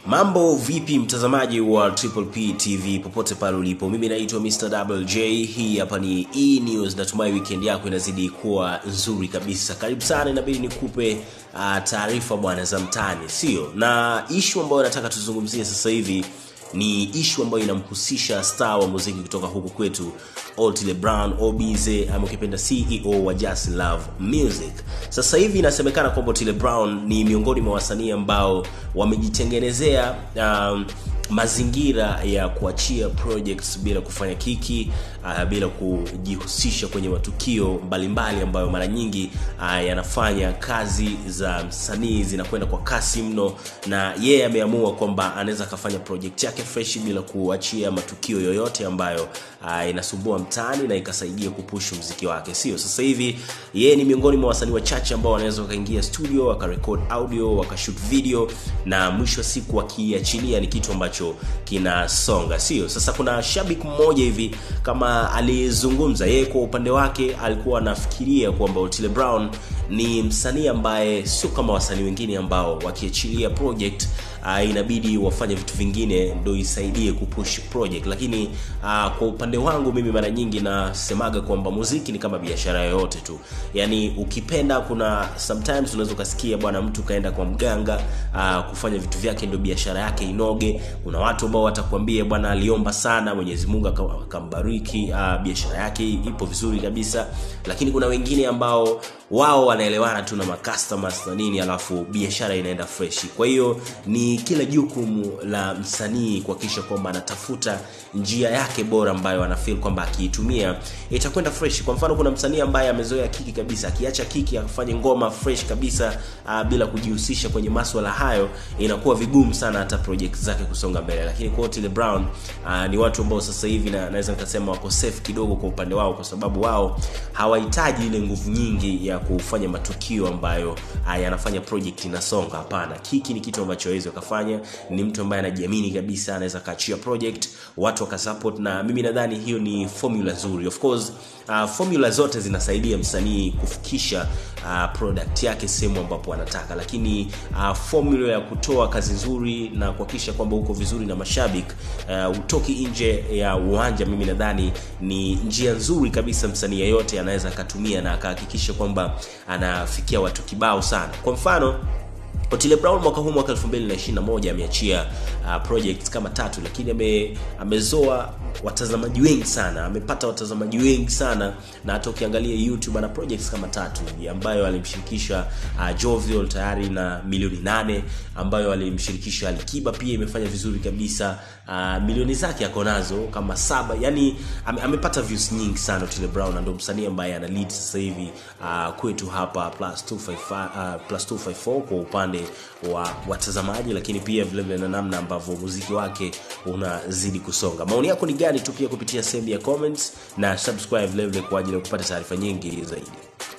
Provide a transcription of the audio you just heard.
Mambo vipi mtazamaji wa Triple P TV popote pale ulipo, mimi naitwa Mr. Double J. Hii hapa ni E News. Natumai weekend yako inazidi kuwa nzuri kabisa. Karibu sana, inabidi nikupe uh, taarifa bwana za mtaani, sio na ishu ambayo nataka tuzungumzie sasa hivi ni ishu ambayo inamhusisha star wa muziki kutoka huku kwetu Otile Brown Obize ama ukipenda CEO wa Just Love Music. Sasa hivi inasemekana kwamba Otile Brown ni miongoni mwa wasanii ambao wamejitengenezea um, mazingira ya kuachia projects bila kufanya kiki uh, bila kujihusisha kwenye matukio mbalimbali mbali ambayo mara nyingi uh, yanafanya kazi za msanii zinakwenda kwa kasi mno, na yeye yeah, ameamua kwamba anaweza akafanya project yake fresh bila kuachia matukio yoyote ambayo uh, inasumbua mtaani na ikasaidia kupush mziki wake, sio? Sasa hivi yeye ni miongoni mwa wasanii wachache ambao wanaweza wakaingia studio wakarekod audio wakashoot video na mwisho wa siku wakiachilia ni kitu ambacho kinasonga, sio? Sasa kuna shabiki mmoja hivi kama alizungumza yeye kwa upande wake, alikuwa anafikiria kwamba Otile Brown ni msanii ambaye sio kama wasanii wengine ambao wakiachilia project uh, inabidi wafanye vitu vingine ndo isaidie kupush project, lakini uh, kwa upande wangu mimi mara nyingi nasemaga kwamba muziki ni kama biashara yoyote tu, yani ukipenda, kuna sometimes unaweza ukasikia bwana, mtu kaenda kwa mganga uh, kufanya vitu vyake ndo biashara yake inoge. Kuna watu ambao watakwambia bwana, aliomba sana Mwenyezi Mungu akambariki, uh, biashara yake ipo vizuri kabisa, lakini kuna wengine ambao wao wanaelewana tu na macustomers na nini, alafu biashara inaenda fresh. Kwa hiyo ni kila jukumu la msanii kuhakikisha kwamba anatafuta njia yake bora ambayo anafeel kwamba akiitumia itakwenda fresh. Kwa mfano, kuna msanii ambaye amezoea kiki kabisa, akiacha kiki afanye ngoma fresh kabisa uh, bila kujihusisha kwenye maswala hayo, inakuwa vigumu sana hata project zake kusonga mbele. Lakini kwa Otile Brown uh, ni watu ambao sasa hivi na, naweza nikasema wako safe kidogo kwa upande wao, kwa sababu wao hawahitaji ile nguvu nyingi ya kufanya matukio ambayo uh, yanafanya project inasonga. Hapana, kiki ni kitu ambacho hawezi wakafanya. Ni mtu ambaye anajiamini kabisa, anaweza kaachia project watu wakasupport, na mimi nadhani hiyo ni formula nzuri. Of course uh, formula zote zinasaidia msanii kufikisha uh, product yake sehemu ambapo anataka, lakini uh, formula ya kutoa kazi nzuri na kuhakikisha kwamba uko vizuri na mashabiki uh, utoki nje ya uwanja, mimi nadhani ni njia nzuri kabisa msanii yeyote anaweza akatumia na akahakikisha kwamba anafikia watu kibao sana. Kwa mfano Otile Brown mwaka huu mwaka 2021 ameachia uh, projects kama tatu, lakini ame, amezoa watazamaji wengi sana, amepata watazamaji wengi sana, na hata ukiangalia YouTube ana projects kama tatu ambayo alimshirikisha uh, Jovial tayari na milioni nane, ambayo alimshirikisha Alikiba pia imefanya vizuri kabisa. Uh, milioni zake ako nazo kama saba, yani ame, amepata views nyingi sana Otile Brown, na ndio msanii ambaye ana lead sasa hivi uh, kwetu hapa plus 255 uh, plus 254 kwa upande wa watazamaji, lakini pia vile vile na namna ambavyo muziki wake unazidi kusonga. Maoni yako ni gani? Tupia kupitia sehemu ya comments na subscribe vile vile kwa ajili ya kupata taarifa nyingi zaidi.